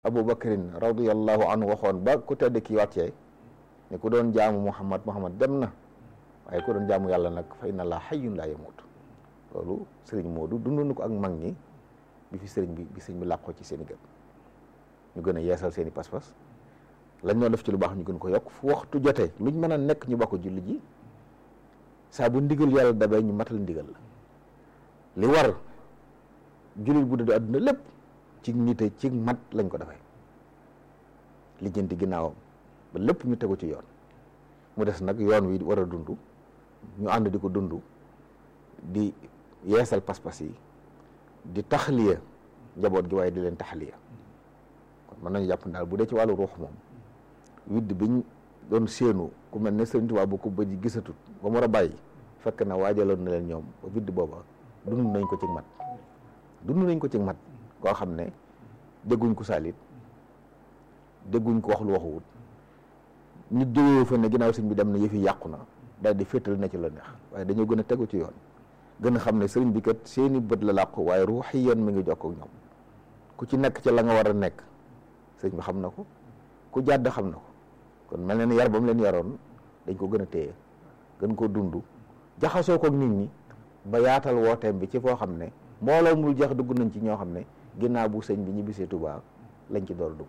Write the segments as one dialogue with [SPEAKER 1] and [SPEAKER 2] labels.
[SPEAKER 1] Abu Bakrin radiyallahu anhu waxoon ba ku tedd ki wàccee ne ku doon jaamu Muhammad Muhammad dem na waaye ku doon jaamu yàlla nag fa inna laa hayyun laa yamuut loolu sëriñ Moodu dund na ko ak mag ñi bi fi sëriñ bi bi sëriñ bi làqoo ci seen i gën ñu gën a yeesal seen i pas-pas lañ doon def ci lu baax ñu gën ko yokk fu waxtu jotee luñ mën a nekk ñu bokk julli ji saa bu ndigal yàlla dabee ñu matal ndigal la li war jullit bu dee àdduna lépp ci nite ci mat lañ ko defee lijjanti ginnaawam ba lépp ñu tegu ci yoon mu des nag yoon wi war a dund ñu ànd di ko dund di yeesal pas-pas yi di taxliya njaboot gi waaye di leen taxliya kon mën nañu jàpp daal bu dee ci wàllu ruux moom widd biñ doon séenu ku mel ne Sëriñ Tuubaa bu ko ba ji gisatut ba mu war a bàyyi fekk na waajaloon na leen ñoom ba widd booba dund nañ ko ci mat dund nañ ko ci mat koo xam ne dégguñ ko saalit dégguñ ko wax lu waxuwut nit jógee fa ne ginnaaw sëñ bi dem na yëfi yàqu na daal di féetal na ci la neex waaye dañoo gën a tegu ci yoon gën a xam ne sëriñ bi kat seeni bët la làqu waaye ruuxiyan mi ngi jokkoo ak ñoom ku ci nekk ca la nga war a nekk sëriñ bi xam na ko ku jàdd xam na ko kon mel na ni yar ba mu leen yaroon dañ ko gën a téye gën koo dund jaxasoo ko ak nit ñi ba yaatal wooteem bi ci foo xam ne mbooloo mu jeex dugg nañ ci ñoo xam ne ginnaaw bu sëñ bi ñibbisee Tuubaa lañ ci door a dugg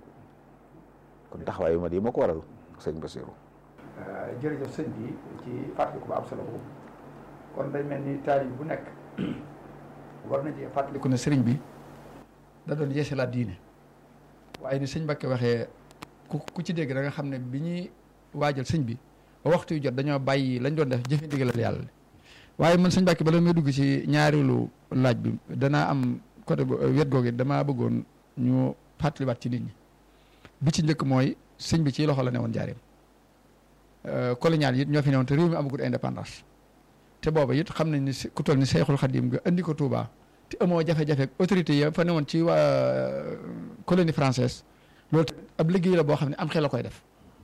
[SPEAKER 1] kon taxawaay yu mat yi moo ko waral sëñ Basiru
[SPEAKER 2] jërëjëf sëñ bi ci fàttaliku ba am solo boobu kon day mel ni taalib bu nekk war na cee fàttaliku ne sëriñ bi da doon yeesalaat diine waaye ni sëñ Mbàkke waxee ku ku ci dégg da nga xam ne bi ñuy waajal sëñ bi ba waxtu yu jot dañoo bàyyi lañ doon def jëfe ndigalal yàlla waaye man sëñ Mbàkke bala may dugg ci ñaareelu laaj bi danaa am côté wet googu damaa bëggoon ñu fàttaliwaat ci nit ñi bi ci njëkk mooy sëñ bi ci loxo la ne woon jaareem colonial yi ñoo fi newoon te réew mi amagul indépendance te booba it xam nañ ni ku toll ni Seexul Xadim nga indi ko Touba te amoo jafe-jafe autorité ya fa newoon ci waa colonie française loolu ab liggéey la boo xam ne am xel la koy def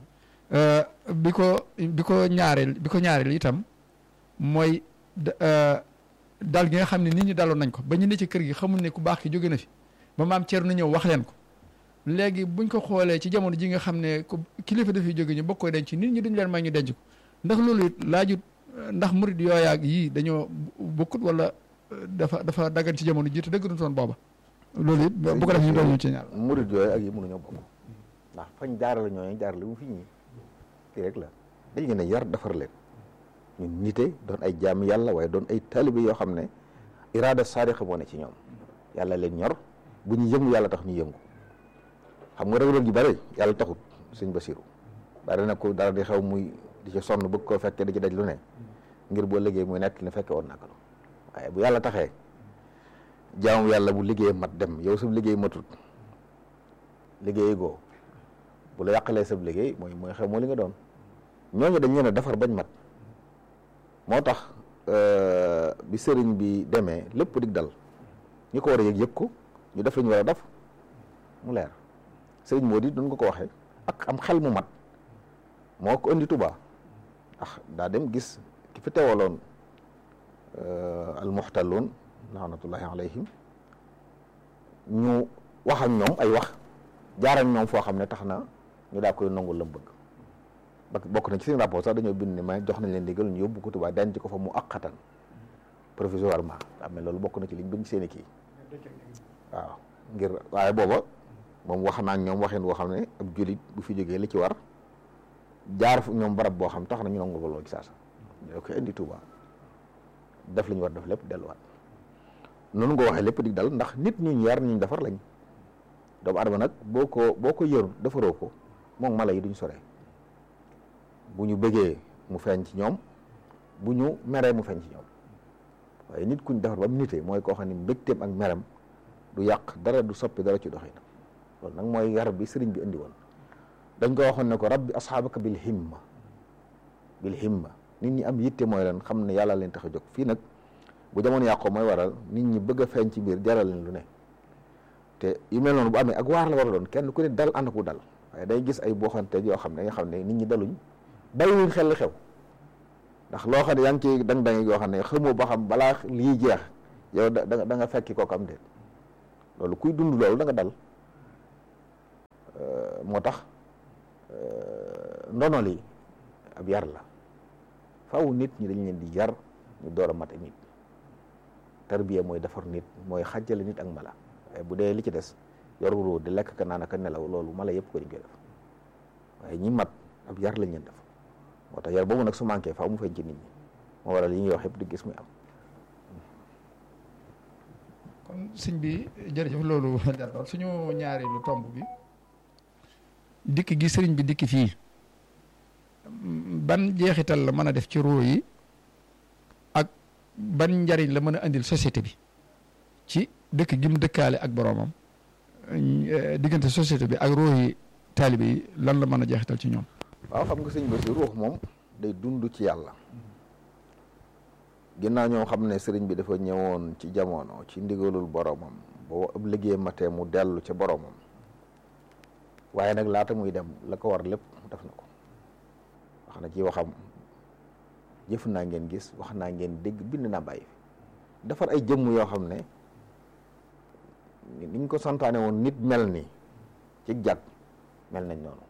[SPEAKER 2] bi ko bi ko ñaareel bi ko ñaareel itam mooy dal gi nga xam ne nit ñi daloon nañ ko ba ñu ne ci kër gi xamul ne ku baax ki jóge na fi ba maam Thierno ñëw wax leen ko léegi buñ ko xoolee ci jamono ji nga xam ne ku kilifa dafay jóge ñu bokk koy denc nit ñi duñ leen may ñu denc ko ndax loolu it laajut ndax murid yooyaag yii dañoo bokkut wala dafa dafa daggan ci jamono ji te dëgg toon booba loolu it bu ko def ñu doon ñu ci ñaar
[SPEAKER 1] murid yooyu ak yi mënuñoo bokk ndax fañ jaarale ñooñu jaarale mu fi ñii kii rek la dañ leen a yar defar leen ñun nite doon ay jaam yàlla waaye doon ay taalibe yoo xam ne iraada saadiqa moo ne ci ñoom yàlla leen ñor bu ñu yëngu yàlla tax ñu yëngu xam nga rëg-rëg yu bëri yàlla taxut sëñ Basiru bari na ko dara di xew muy di ci sonn bëgg koo fekkee di ci daj lu ne ngir boo liggéey muy nekk ne fekke woon naka la waaye bu yàlla taxee jaamu yàlla bu liggéey mat dem yow sab liggéey matut liggéey goo bu la yàqalee sab liggéey mooy mooy xew moo li nga doon ñooñu dañ leen a defar bañ mat moo tax bi sëriñ bi demee lépp dig dal ñi ko war a yëg yëg ko ñu def la ñu war a def mu leer sëriñ moo di duñ ko ko waxee ak am xel mu mat moo ko indi Tuubaa ndax daa dem gis ki fi teewaloon almuxtalloon laanatullahi alayhim ñu wax ak ñoom ay wax jaar ak ñoom foo xam ne tax na ñu daa koy nangul la mu bëgg ba bokk na ci seen rapport sax dañoo bind ne ma jox nañ leen digal ñu yóbbu ko Tuubaa denc ko fa mu aqatan provisoirement am na loolu bokk na ci liñ bind seen i kii waaw ngir waaye booba moom wax naa ñoom waxin boo xam ne ab jullit bu fi jógee li ci war jaar fu ñoom barab boo xam tax na ñu nangul ko loolu ci saasa ñoo koy indi Tuubaa def li ñu war def lépp delluwaat noonu nga waxee lépp di dal ndax nit ñu yar ñu defar lañ doomu adama nag boo ko boo ko yërul defaroo ko moom mala yi duñ sore bu ñu bëggee mu feeñ ci ñoom bu ñu meree mu feeñ ci ñoom waaye nit kuñ defar ba mu nitee mooy koo xam ne mbégteem ak merem du yàq dara du soppi dara ci doxinam loolu nag mooy yar bi sëriñ bi indi woon dañ ko waxoon ne ko rabbi asxaabaka bil himma bil himma nit ñi am yitte mooy leen xam ne yàlla leen tax a jóg fii nag bu jamono yàqoo mooy waral nit ñi bëgg a feeñ ci biir jaral leen lu ne te yu mel noonu bu amee ak waar la war a doon kenn ku ne dal ànd ku dal waaye day gis ay booxante yoo xam ne nga xam ne nit ñi daluñ bàyyiwuñ xel xew ndax loo xam ne yaa ngi ciy dang dang yoo xam ne xamoo ba xam balaa lii jeex yow da da nga fekki kooku am déet loolu kuy dund loolu da nga dal moo tax ndono li ab yar la faaw nit ñi dañ leen di yar ñu door a mate nit tarbiya mooy defar nit mooy xàjjale nit ak mala waaye bu dee li ci des yoru roo di lekk ka naan ak nelaw loolu mala yëpp ko dañ koy def waaye ñi mat ab yar lañ leen def moo tax yar boobu nag su manqué faaw mu feeñ ci nit ñi moo waral yi ñuy wax yëpp di gis muy am
[SPEAKER 2] kon sëñ bi jërëjëf loolu jàlloon suñu ñaareelu tomb bi dikk gi sëriñ bi dikk fii ban jeexital la mën a def ci ruu yi ak ban njariñ la mën a andil société bi ci dëkk gi mu dëkkaale ak boroomam diggante société bi ak ruu yi taalibe yi lan la mën a jeexital ci ñoom
[SPEAKER 1] waaw xam nga sëñ bi si ruux moom day dund ci yàlla ginnaaw ñoo xam ne sëriñ bi dafa ñëwoon ci jamono ci ndigalul boromam boo ab liggéey matee mu dellu ca boromam waaye nag laata muy dem la ko war lépp def na ko wax na ci waxam jëf naa ngeen gis wax naa ngeen dégg bind naa bàyyi fi defar ay jëmm yoo xam ne niñ ko santaane woon nit mel ni ci jag mel nañ noonu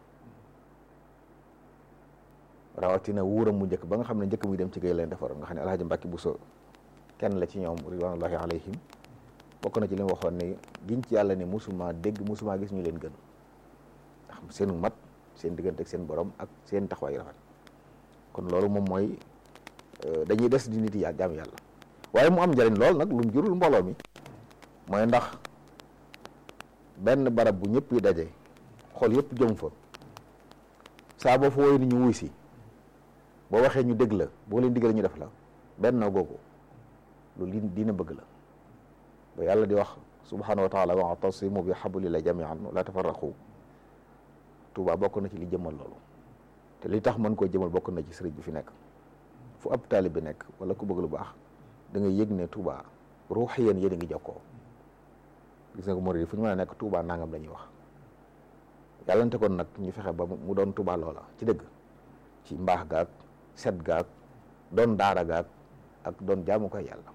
[SPEAKER 1] rawatina wuuram mu njëkk ba nga xam ne njëkk muy dem ci géej leen defar nga xam ne alhaji Mbàkke Buso kenn la ci ñoom ridwanullahi alayhim bokk na ci li mu waxoon ne giñ ci yàlla ne musuma dégg musuma gis ñu leen gën ndax seen mat seen diggante ak seen borom ak seen taxawaay rafet kon loolu moom mooy dañuy des di nit yi jaam yàlla waaye mu am njëriñ lool nag lu mu jurul mbooloo mi mooy ndax benn barab bu ñëpp yi daje xool yëpp jëm fa saa boo fa woy ni ñu wuy si boo waxee ñu dégg la boo leen digalee ñu def la benn googu loolu li dina bëgg la ba yàlla di wax subhanahu wa taala wa'tasimu bi hablillahi jami'an la tafarraqu Tuubaa bokk na ci li jëmal loolu te li tax mën koo jëmal bokk na ci sëriñ bi fi nekk fu ab taalib bi nekk wala ku bëgg lu baax da ngay yëg ne Tuubaa ruuxiyan yéen a ngi jokkoo gis nga ko murid fu ñu mën a nekk Tuubaa nangam la ñuy wax yàllante kon nag ñu fexe ba mu doon Tuubaa loola ci dëgg ci mbaax gaag set gaag doon daara gaag ak doon jaamu koy yàlla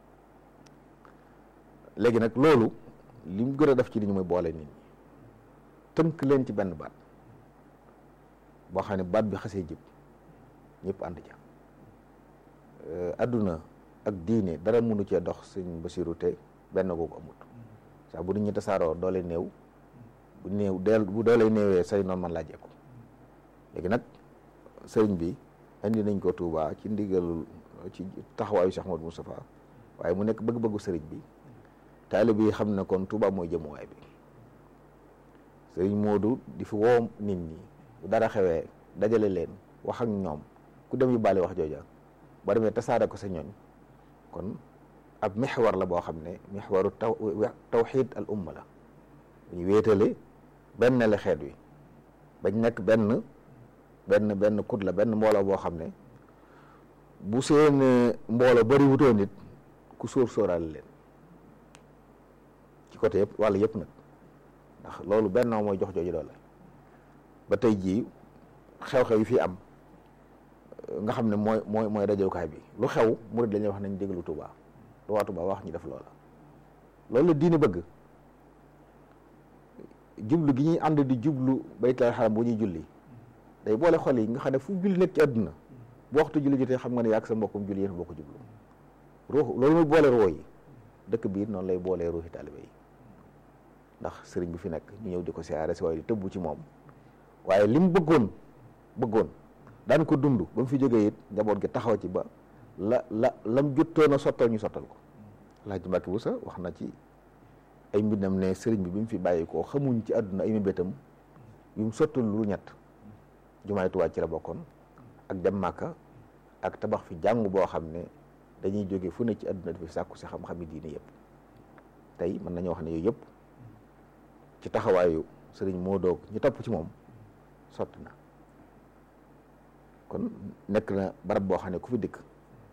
[SPEAKER 1] léegi nag loolu li mu gën a def ci nit ñi mooy boole nit ñi tënk leen ci benn baat boo xam ne baat bi xasee jib ñëpp ànd ca adduna ak diine dara mënu cee dox sëñ Basiru te benn googu amut saa bu nit ñi tasaaroo doole néew bu néew deel bu doole néewee say noonu man laa jekku léegi nag sëriñ bi indi nañ ko Touba ci ndigalul ci taxawaayu Cheikh Modou Moustapha waaye mu nekk bëgg-bëggu sëriñ bi taalib yi xam ne kon Touba mooy jëmuwaay bi sëriñ Modou di fi woo nit ñi bu dara xewee dajale leen wax ak ñoom ku dem yu bàali wax jooja ba demee tasaare ko sa ñooñ kon ab mixwar la boo xam ne mixwaru taw tawxid al umma la ñu wéetale benn la xeet wi bañ nekk benn benn benn kut la benn mbooloo boo xam ne bu seen mbooloo bari wutoo nit ku sóor sóoraale leen ci côté yëpp wàll yëpp nag ndax loolu benn mooy jox jooju doole ba tey jii xew-xew yi fi am nga xam ne mooy mooy mooy dajalukaay bi lu xew murid lañuy wax nañ déglu Tuubaa lu waa Tuubaa wax ñu def loola loolu la diine bëgg jublu gi ñuy ànd di jublu baytul xaram bu ñuy julli day boole xol yi nga xam ne fu julli nekk ci àdduna bu waxtu julli jotee xam nga ne yàgg sa mbokkum julli yéen bokk jublu ruux loolu muy boole roo yi dëkk biir noonu lay boolee ruuxi taalibe yi ndax sëriñ bi fi nekk ñu ñëw di ko siyaare si waaye di tëbbu ci moom waaye li mu bëggoon bëggoon daan ko dund ba mu fi jógee it njaboot gi taxaw ci ba la la lam juttoon a sottal ñu sottal ko Alaaji Mbàkke bu sa wax na ci ay mbindam ne sëriñ bi bi mu fi bàyyi koo xamuñ ci àdduna ay mébétam yu mu sottal lu ñett jumaay Tuubaa ci la bokkoon ak dem Màkka ak tabax fi jàngu boo xam ne dañuy jóge fu ne ci àdduna dafa sàkku si xam-xami diine yëpp tey mën nañoo wax ne yooyu yëpp ci taxawaayu sëriñ moo doog ñu topp ci moom sotti na kon nekk na barab boo xam ne ku fi dikk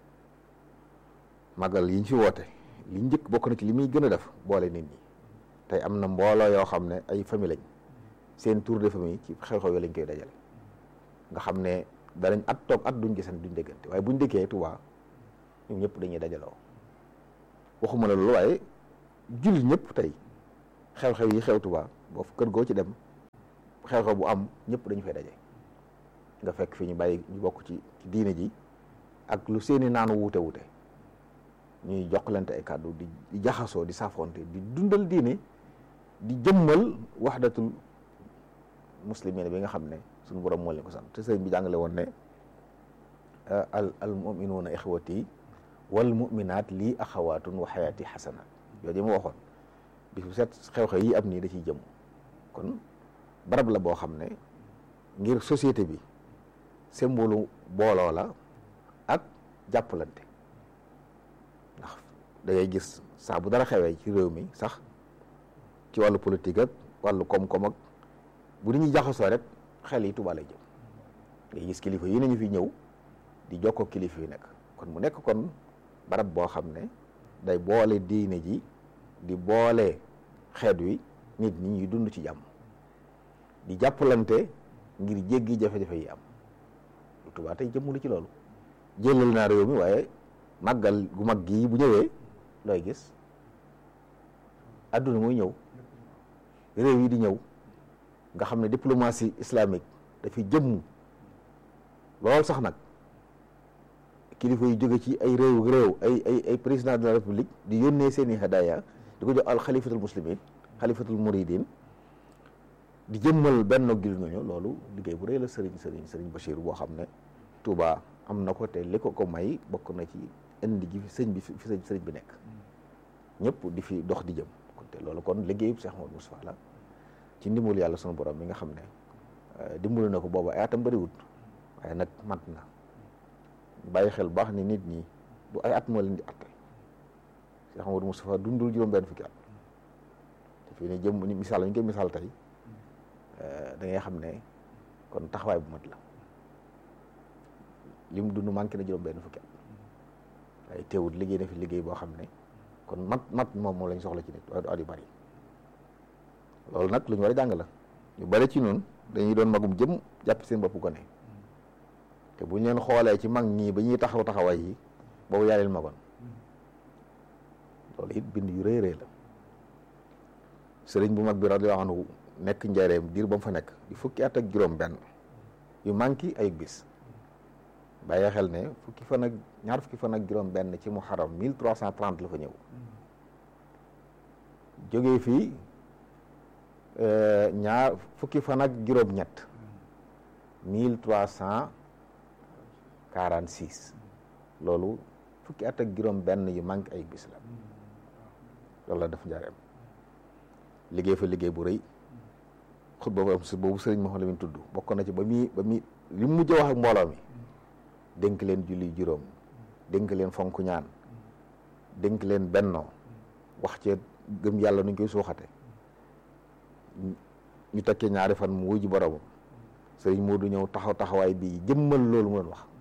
[SPEAKER 1] magal yi ñu fi woote li njëkk bokk na ci li muy gën a def boole nit ñi tey am na mbooloo yoo xam ne ay famille lañ seen tour de famille ci xew-xew yi lañ koy dajale nga xam ne danañ at toog at duñ gisante duñ déggante waaye buñ dëkkee Tuubaa ñoom ñëpp dañuy dajaloo waxuma la loolu waaye jullit ñëpp tey xew-xew yi xew Tuubaa boo kër goo ci dem xew-xew bu am ñëpp dañu fay daje nga fekk fi ñu bàyyi ñu bokk ci ci diine ji ak lu seeni naanu wuute wuute ñuy jokkalante ay kàddu di di jaxasoo di saafonte di dundal diine di jëmmal waxdatul muslimin bi nga xam ne suñu borom moo leen ko sant te sëriñ bi jàngale woon ne al al muminuuna ixwati wal muminaat lii axawaatun wa xayaati xasana yooyu ma waxoon bis bu set xew-xew yi am nii da ciy jëm kon barab la boo xam ne ngir société bi symbole booloo la ak jàppalante ndax da ngay gis saa bu dara xewee ci réew mi sax ci wàllu politique ak wàllu koom-koom ak bu nit ñi jaxasoo rek xel yi Tuubaa lay jëm ngay gis kilifa yi nañu fi ñëw di jokkoo kilifa yi nekk kon mu nekk kon barab boo xam ne day boole diine ji di boole xeet wi nit ñi ñuy dund ci jàmm di jàppalante ngir jéggi jafe-jafe yi am Tuubaa tey jëmmulu ci loolu jëlal naa réew mi waaye màggal gu mag gii bu ñëwee looy gis adduna muy ñëw réew yi di ñëw nga xam ne diplomatie islamique dafi jëmm lool sax nag kilifa yu jóge ci ay réew réew ay ay ay président de la république di yónnee seeni hadaya di ko jox al xalifatul muslimin xalifatul muridin di jëmmal benn gil ñooñu loolu liggéey bu rëy la sëriñ sëriñ sëriñ Bachir boo xam ne Touba am na ko te li ko ko may bokk na ci indi gi fi sëñ bi fi sëñ sëriñ bi nekk ñëpp di fi dox di jëm kon te loolu kon liggéeyu Cheikh Mouhamadou Moustapha la ci ndimbalu yàlla sunu borom mi nga xam ne dimbalu na ko booba ay atam bëriwut waaye nag mat na bàyyi xel baax ni nit ñi du ay at moo leen di atte Cheikh Mouhamadou Moustapha dundul juróom benn fukki at te fii ne jëm ni misaal ñu koy misaal tey da ngay xam ne kon taxawaay bu mat la lim dund manqué na juróom benn fukki at waaye teewut liggéey na fi liggéey boo xam ne kon mat mat moom moom lañ soxla ci nit waaye du at yu bari loolu nag lu ñu war a jàng la ñu bari ci noonu dañuy doon magum jëm jàpp seen bopp gone te bu ñu leen xoolee ci mag ñii ba ñuy taxaw taxawaay yi boobu yaa leen magoon loolu it bind yu rëy rëy la sëriñ bu mag bi radiyallahu anhu nekk njareem diir ba mu fa nekk di fukki at ak juróom benn yu manqué ay bis bàyyi xel ne fukki fan ak ñaar fukki fan ak juróom benn ci muharram mille trois cent trente la fa ñëw jógee fii ñaar fukki fan ak juróom ñett mille trois cent quarante six loolu fukki at ak juróom benn yu manqué ay bis la loolu la def njareem liggéey fa liggéey bu rëy xut boobu am si boobu sëriñ Mouhamed Lamine tudd bokk na ci ba muy ba muy li mu mujj wax ak mbooloo mi dénk leen julli juróom dénk leen fonk ñaan dénk leen bennoo wax ci gëm yàlla nuñ koy suuxate ñu tekkee ñaari fan mu wuy ji boromam sëriñ Modou ñëw taxaw taxawaay bi jëmmal loolu mu doon wax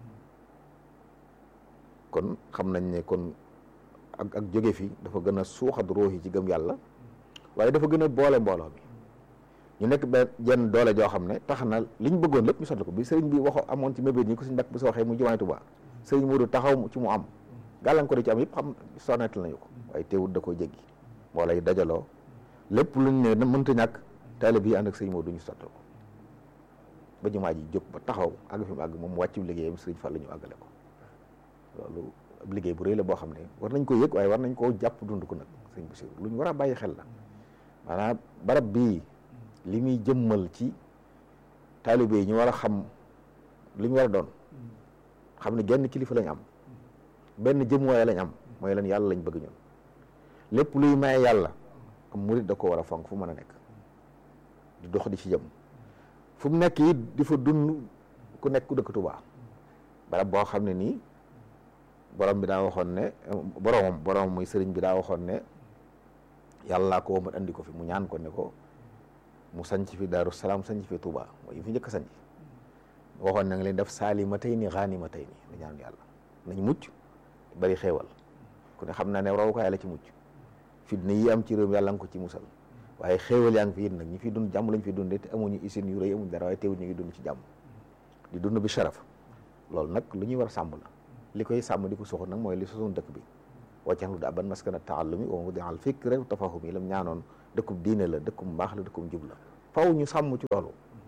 [SPEAKER 1] kon xam nañ ne kon ak ak jóge fi dafa gën a suuxat ruux yi ci gëm yàlla waaye dafa gën a boole mbooloo mi ñu nekk benn jenn doole joo xam ne tax na li ñu bëggoon lépp ñu sotti ko bi sëriñ bi waxo amoon ci mébét ñi ko suñu mbàkk bu soo waxee mu jumaay Tuubaa sëriñ Modou taxaw ci mu am gàllankoor yi ci am yëpp xam sonnetal nañu ko waaye teewut da koy jéggi mbooloo yi dajaloo lépp luñ ne mënta ñàkk taalibe yi ànd ak sëriñ Modou ñu sotti ko ba jumaa ji jóg ba taxaw àgg fi mu àgg moom mu wàccu liggéeyam sëriñ Fall ñu àggale ko loolu ab liggéey bu rëy la boo xam ne war nañ ko yëg waaye war nañ koo jàpp dund ko nag sëriñ Bassirou lu ñu war a bàyyi xel la maanaam barab bii li muy jëmmal ci taalibe yi ñu war a xam li ñu war a doon xam ne genn kilifa lañ am benn jëmuwaay lañ am mooy lan yàlla lañ bëgg ñun lépp luy maye yàlla am murit da ko war a fonk fu mën a nekk di dox di ci jëm fu mu nekk it di fa dund ku nekk ku dëkk Tuubaa barab boo xam ne nii borom bi daa waxoon ne boromam boromam muy sëriñ bi daa waxoon ne yàlla ko womat andi ko fi mu ñaan ko ne ko mu sanc fi daaru salaam sanc fi Touba mooy fi njëkk a sanc waxoon na nga leen def saalima tey ni xaanima tey ni la ñaan yàlla nañ mucc bari xéewal ku ne xam naa ne rawukaay la ci mucc fitna yi am ci réew mi yàlla nga ko ci musal waaye xéewal yaa ngi fi it nag ñi fi dund jàmm lañ fi dundee te amuñu usine yu rëy amuñu dara waaye teewul ñu ngi dund ci jàmm di dund bi sharaf loolu nag lu ñuy war a sàmm la li koy sàmm di ko soxal nag mooy li sosoon dëkk bi waccaxlu da ban maskana taallumi wa mawdi al fikri wa tafahumi lam ñaanoon dëkkub diine la dëkkum mbaax la dëkkum jub la faw ñu sàmm ci loolu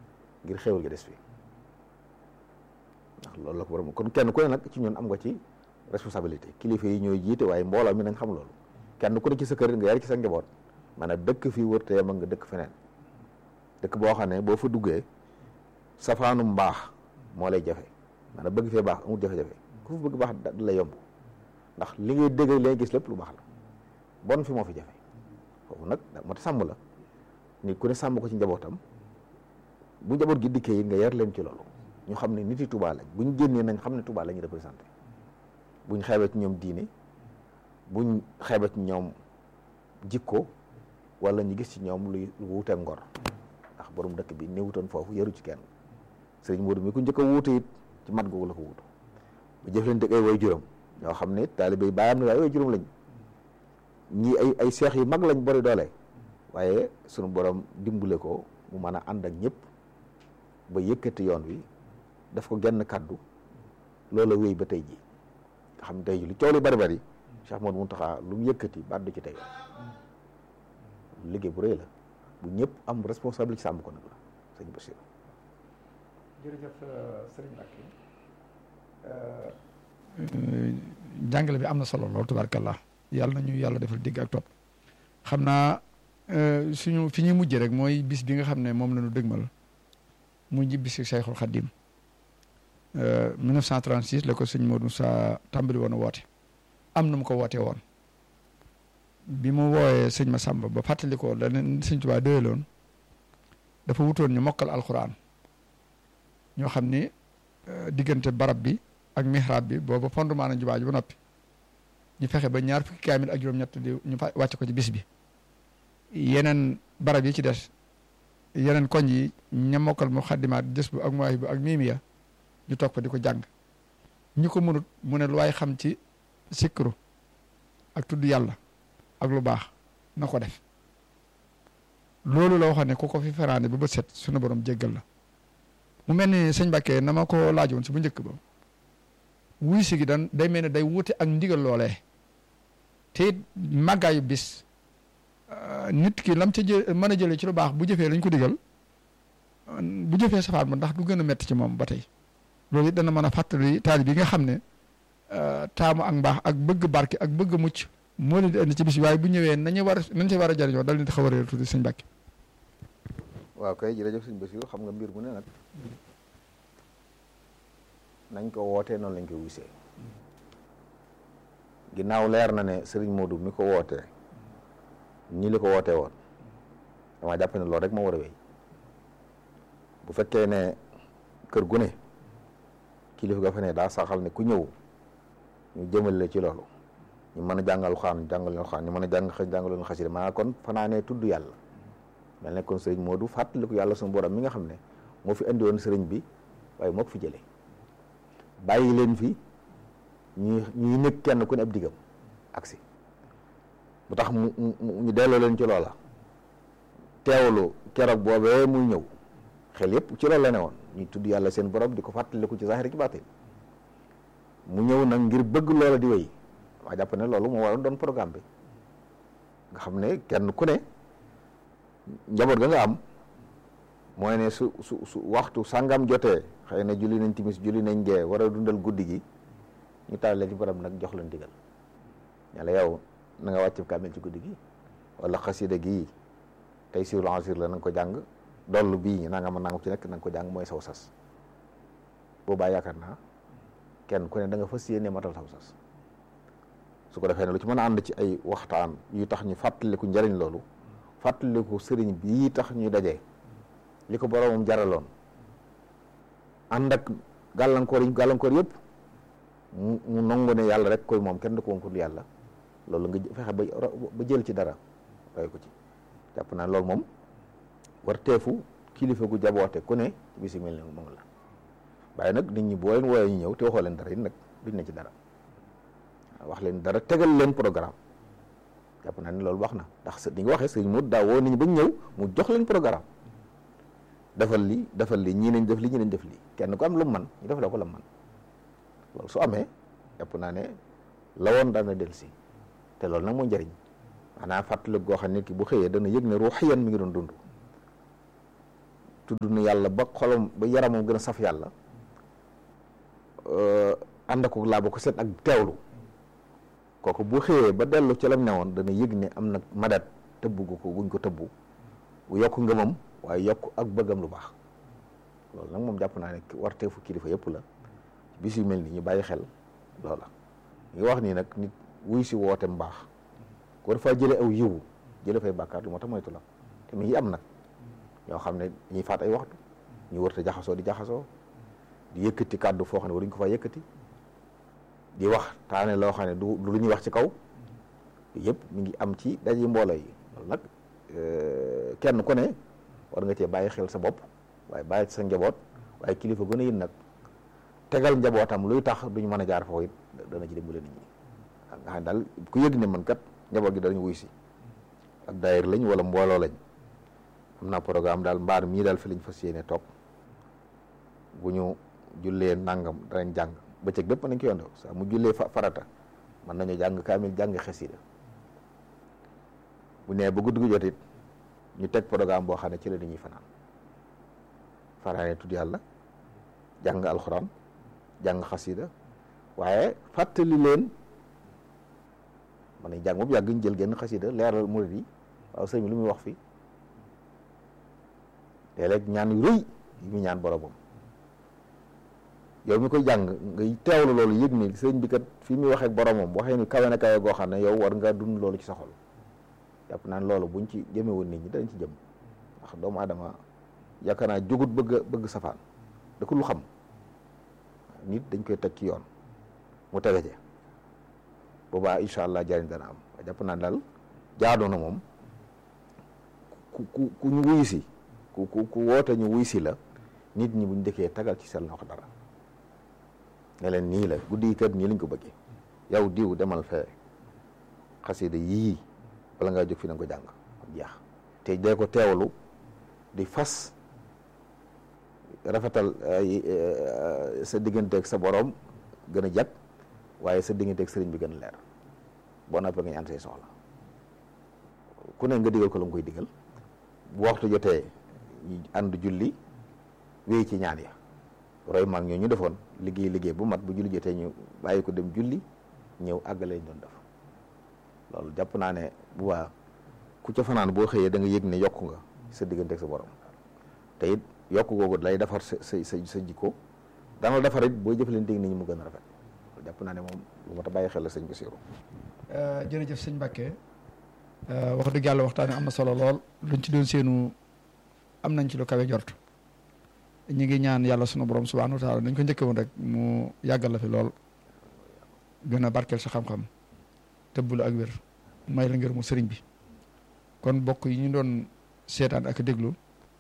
[SPEAKER 1] ngir xéwal gi des fi ndax loolu la ko borom kon kenn ku ne nag ci ñun am nga ci responsabilité kilifa yi ñooy jiite waaye mbooloo mi nañ xam loolu kenn ku ne ci sa kër nga yar ci sa njaboot maanaam dëkk fii wër te yam nga dëkk feneen dëkk boo xam ne boo fa duggee safaanu mbaax moo lay jafe maanaam bëgg fee baax amul jafe-jafe ku fa bëgg baax da lay yomb ndax li ngay dégg li ngay gis lépp lu baax la bon fi moo fi jafe foofu nag moo tax sàmm la nit ku ne sàmm ko ci njabootam bu njaboot gi dikkee yi nga yar leen ci loolu ñu xam ne nit yi Tuubaa lañ buñ génnee nañ xam ne Tuubaa la ñu représenté buñ xeebee ci ñoom diine buñ xeebee ci ñoom jikko wala ñu gis ci ñoom luy lu wuute ngor ndax borom dëkk bi néewutoon foofu yaru ci kenn sëriñ Modou mi ku njëkk a wuute it ci mat googu la ko wutu bu jëf leen dëkk ay way juróom ñoo xam ne taalibe yi bàyyam ne waaye way juróom lañ ñii ay ay seex yu mag lañ bari doole waaye sunu borom dimbale ko mu mën a ànd ak ñëpp ba yëkkati yoon wi daf ko genn kaddu loola wéy ba tey ji nga xam ne tey ji lu coow li bari bari Cheikh Modou Mountakha lu mu yëkkati baddu ci tey liggéey bu rëy la bu ñëpp am responsabilité sàmm ko nag la sëñ Bachir
[SPEAKER 2] jërëjëf sëriñ Mbacke jàngale bi am na solo lool tubaarkallah yàlla na ñu yàlla defal dégg ak topp xam naa suñu fi ñuy mujjee rek mooy bis bi nga xam ne moom la ñu dëgmal mu ji bisu Cheikhul Khadim 1936 la ko sëñ Modou Moussa tàmbali woon a woote am na mu ko wootee woon bi mu wooyee sëñ Massamba ba fàttali ko la leen sëñ Tuubaa doyaloon dafa wutoon ñu mokkal alxuraan ñoo xam ni diggante barab bi ak mihrab bi booba fondement na jumaa ji ba noppi ñu fexe ba ñaar fukki kaamil ak juróom-ñett di ñu wàcc ko ci bis bi yeneen barab yi ci des yeneen koñ yi ña mokkal mu xaddimaat jës bu ak muwaay bu ak miimiya ñu toog fa di ko jàng ñi ko mënut mu ne lu waay xam ci sikru ak tudd yàlla ak lu baax na ko def loolu la waxoon ne ku ko fi feraane ba bët set sunu borom jéggal la mu mel ni sëñ Mbàkke na ma ko laajoon si bu njëkk ba wuy si gi dan day mel ne day wuute ak ndigal loolee te it màggaayu bis nit ki lam ca jë mën a jëlee ci lu baax bu jëfee lañ ko digal bu jëfee safaat ma ndax du gën a metti ci moom ba tey loolu it dana mën a fàttali taalib yi nga xam ne taamu ak mbaax ak bëgg barke ak bëgg mucc moo leen di indi ci bis bi waaye bu ñëwee nañu war nañ ci war a jëriñoo dal leen di xaw a réer tuuti sëñ Mbàkke
[SPEAKER 1] waaw kay jërëjëf sëñ Bassirou xam nga mbir mu ne nag nañ ko wootee noonu lañ ko wisee ginnaaw leer na ne Serigne Modou mi ko wootee ñi li ko wootee woon dama jàpp ne loolu rek moo war a wéy bu fekkee ne kër gu ne kilifa ga fa ne daa saxal ne ku ñëw ñu jëmal la ci loolu ñu mën a jàngal xaan jàngal leen xaan ñu mën a jàng xëy jàngal leen xasida maanaam kon fanaanee tudd yàlla mel ne kon sëriñ Modou fàttaliku yàlla suñu borom mi nga xam ne moo fi andi woon sëriñ bi waaye moo ko fi jëlee bàyyi leen fi ñuy ñuy nekk kenn ku ne ab diggam aksi bu tax mu ñu delloo leen ci loola teewlu keroog boobee muy ñëw xel yëpp ci loolu la ne woon ñu tudd yàlla seen borom di ko fàttaliku ci zahir ci baatin mu ñëw nag ngir bëgg loola di wéy waa jàpp ne loolu moo waroon doon programme bi nga xam ne kenn ku ne njaboot ga nga am mooy ne su su su waxtu sàngam jotee xëy na julli nañ timis julli nañ gee war a dundal guddi gi ñu taal leen ci borom nag jox leen digal ña la yow na nga wàcc kaamil ci guddi gi wala xasida gi tey siwul ansir la na nga ko jàng dollu bii nanga ma nanga ci nekk na nga ko jàng mooy saw sas boobaa yaakaar naa kenn ku ne da nga fas yéene matal saw sas su ko defee ne lu ci mën a ànd ci ay waxtaan yu tax ñu fàttaliku njëriñ loolu fàttaliku sëriñ bii tax ñuy daje li ko boroomam jaraloon ànd ak gàllankoor yi gàllankoor yëpp mu mu nangu ne yàlla rek koy moom kenn du ko moom ko yàlla loolu nga fexe ba ba jël ci dara roy ko ci jàpp naa loolu moom war teefu kilifa gu jaboote ku ne ci bisi mel ne moom la waaye nag nit ñi boo leen wooyee ñu ñëw te waxoo leen dara it nag duñ ne ci dara wax leen dara tegal leen programme jàpp naa ne loolu wax na ndax di nga waxee sëñ mu daa woo nit ñi ba ñu ñëw mu jox leen programme defal li defal li ñii nañ def li ñii nañ def li kenn ku am lu man ñu def la ko la man loolu su amee jàpp naa ne la woon dana del si te loolu nag moo njëriñ maanaam fàttali goo xam ne ki bu xëyee dana yëg ne ruuxiyan mi ngi doon dund tudd na yàlla ba xolam ba yaramam gën a saf yàlla ànd ko laa ba ko set ak teewlu kooku bu xëyee ba dellu ci lam newoon dana yëg ne am na madat tëbb gu ko guñ ko tëbbu bu yokk ngëmam waaye yokk ak bëggam lu baax loolu nag moom jàpp naa ne warteefu kilifa yëpp la bis yu mel ni ñu bàyyi xel loola ñu wax nii nag nit wuy si woote mbaax ko dafa jële aw yiwu jële fay bàkkaar lu moo tax moytu la te mi ngi am nag ñoo xam ne dañuy faat ay waxtu ñu wërta jaxasoo di jaxasoo di yëkkati kàddu foo xam ne waruñ ko fa yëkkati di wax taane loo xam ne du lu ñuy wax ci kaw yëpp mi ngi am ci daje mbooloo yi loolu nag kenn ku ne war nga cee bàyyi xel sa bopp waaye bàyyi ci sa njaboot waaye kilifa gën a yit nag tegal njabootam luy tax duñ mën a jaar foofu it dana ci dimbale nit ñi nga xam ne daal ku yëg ne man kat njaboot gi danañ wuy si ak daayir lañ wala mbooloo lañ am naa programme daal mbaar mii daal fi lañ fas yéene toog bu ñu jullee nangam danañ jàng bëccëg bépp nañ ko yonde sa mu jullee farata mën nañu jàng kaamil jàng xasida bu nee ba guddi gu jot it ñu teg programme boo xam ne ci la dañuy fanaan fanaane tudd yàlla jàng alxuraan jàng xasida waaye fàttali leen man nañ jàng boobu yàgg ñu jël genn xasida leeral murid yi waaw sëñ bi lu muy wax fii léeg-léeg ñaan yu rëy yi muy ñaan boromam yow mi koy jàng ngay teewlu loolu yëg ni sëñ bi kat fi muy waxee ak boromam waxee ni kawe na kawe goo xam ne yow war nga dund loolu ci sa xol jàpp naan loolu buñ ci jëme woon nit ñi dañ ci jëm ndax doomu aadama yaakaar naa jógut bëgg bëgg safaan da ko lu xam nit dañ koy teg ci yoon mu tege ci boobaa incha allah jariñ dana am jàpp naa daal jaadoo na moom ku ku ku ñu wuyu si ku ku ku woote ñu wuy si la nit ñi buñ dëkkee tagal ci seen loxo dara ne leen nii la guddi yi kat nii lañ ko bëggee yow diw demal fee xasida yii bala ngaa jóg fi na ko jàng jeex te dee ko teewalu di fas rafetal sa digganteeg sa borom gën a jag waaye sa digganteeg sëriñ bi gën a leer boo noppee nga ñaan say soxla ku ne nga digal ko la nga koy digal bu waxtu jotee ñu ànd julli wéy ci ñaan ya roy maag ñoo ñu defoon liggéey liggéey bu mat bu julli jotee ñu bàyyi ko dem julli ñëw àggale ñu doon def loolu jàpp naa ne bu baax ku ca fanaan boo xëyee da nga yëg ne yokku nga sa diggante ak sa borom te it yokk googu lay defar sa sa sa sa jikko dana la defar it boo jëfalante nit ñi mu gën a rafet jàpp naa ne moom lu ma ta bàyyi xel la sëñ Bassirou
[SPEAKER 2] jërëjëf sëñ Mbacke wax dëgg yàlla waxtaan am na solo lool luñ ci doon seenu am nañ ci lu kawe jort ñu ngi ñaan yàlla sunu borom subhanahu wa taala nañ ko njëkke woon rek mu yàggal la fi lool gën a barkeel sa xam-xam tëbbulu ak wér may la ngir mu sëriñ bi kon bokk yi ñu doon seetaan ak déglu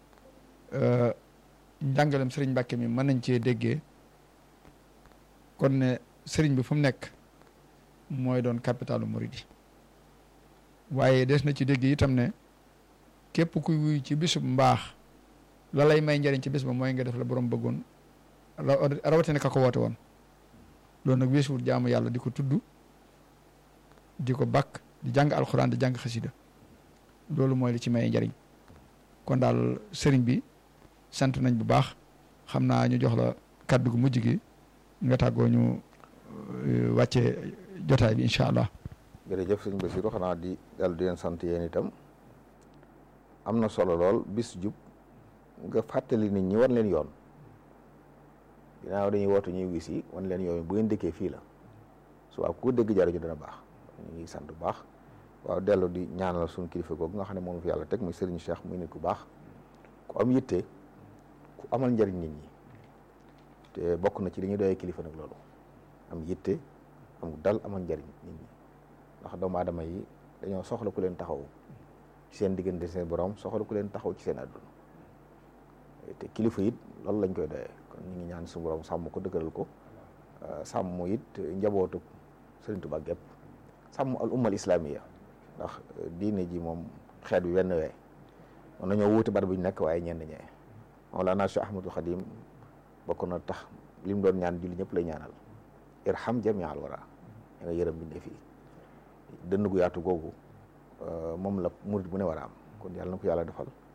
[SPEAKER 2] njàngalem sëriñ Mbàkke mi mën nañ cee déggee kon ne sëriñ bi fu mu nekk mooy doon capitalu Muridi waaye des na ci dégg itam ne képp kuy wuy ci bisub mbaax la lay may njëriñ ci bis ba mooy nga def la borom bëggoon rawatina ka ko woote woon loolu nag weesuwul jaamu yàlla di ko tudd di ko bakk di jàng alxuraan di jàng xasida loolu mooy li ci may njëriñ kon daal sëriñ bi sant nañ bu baax xam naa ñu jox la kàddu gu mujj gi nga tàggoo ñu wàccee jotaay bi incha allah.
[SPEAKER 1] jërëjëf sëñ Bassirou xanaa di dal di leen sant yéen itam am na solo lool bis jub nga fàttali nit ñi wan leen yoon ginnaaw dañuy wootu ñuy wis yi wan leen yoon bu ngeen dëkkee fii la su waaw ku dégg jariñu dana baax ñu ngi sant bu baax waaw dellu di ñaanal suñu kilifa googu nga xam ne moom fi yàlla teg muy Serigne Cheikh muy nit ku baax ku am yitte ku amal njariñ nit ñi te bokk na ci li ñuy doyee kilifa nag loolu am yitte am dal amal njariñ nit ñi ndax doomu aadama yi dañoo soxla ku leen taxaw ci seen diggante seen borom soxla ku leen taxaw ci seen àdduna te kilifa it loolu lañ koy doyee kon ñu ngi ñaan suñu borom sàmm ko dëgëral ko sàmm it njabootu Serigne Touba gépp sàmm al ummal islamiya ndax diine ji moom xeet bi wenn wee mën nañoo wuute bar bu ñu nekk waaye ñenn ñee Mawlana Cheikh Ahmadul Xadim bokk na tax li mu doon ñaan julli ñëpp lay ñaanal irham jamial wara da nga yërëm bindee fii dënn gu yaatu googu moom la murit bu ne war a am kon yàlla na ko yàlla defal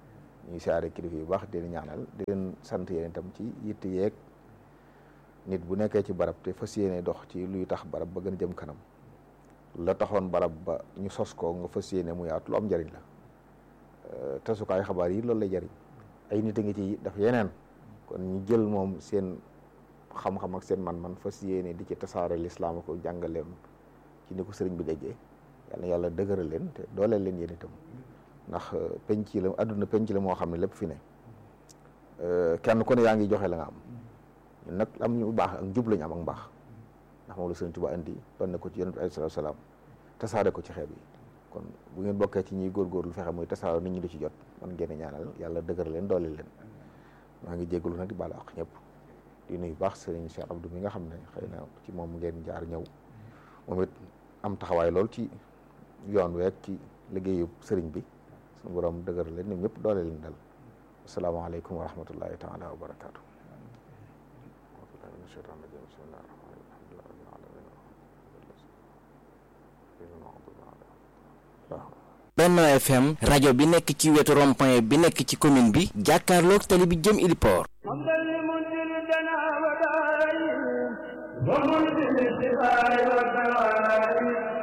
[SPEAKER 1] ñuy siyaare kilifa yu baax di leen ñaanal di leen sant yéen itam ci yitte yeeg nit bu nekkee ci barab te fas yéene dox ci luy tax barab ba gën jëm kanam la taxoon barab ba ñu sos ko nga fas yéene mu yaatu lu am njariñ la tasukaay xabaar yi loolu lay jariñ ay nit a ngi ci daf yeneen kon ñu jël moom seen xam-xam ak seen man-man fas yéene di ci tasaare lislaam ko jàngaleem ci ni ko sëriñ bi déggee yal na yàlla dëgëral leen te dooleel leen yéen itam ndax penc la àdduna penc la moo xam ne lépp fi ne kenn ku ne yaa ngi joxe la nga am ñun nag am ñu baax ak njub lañu am ak mbaax ndax moom la sëriñ Tuubaa indi doon na ko ci yonent bi alayhi salaam tasaare ko ci xeet yi kon bu ngeen bokkee ci ñuy góorgóorlu fexe muy tasaare nit ñi di ci jot man ngeen ñaanal yàlla dëgëral leen dooleel leen maa ngi jégalu nag di baal ak ñëpp di nuyu baax sëriñ Cheikh Abdou mi nga xam ne xëy na ci moom ngeen jaar ñëw moom it am taxawaay lool ci yoon week ci liggéeyu sëriñ bi suñu borom dëgër leen ñoom ñëpp doole leen dal asalaamaaleykum wa rahmatullahi taala wa barakaatu
[SPEAKER 3] Benno FM rajo bi nekk ci wetu rond-point bi nekk ci commune bi jàkkaarloog tali bi jëm Iliport
[SPEAKER 4] ومنزل الشفاء والدواء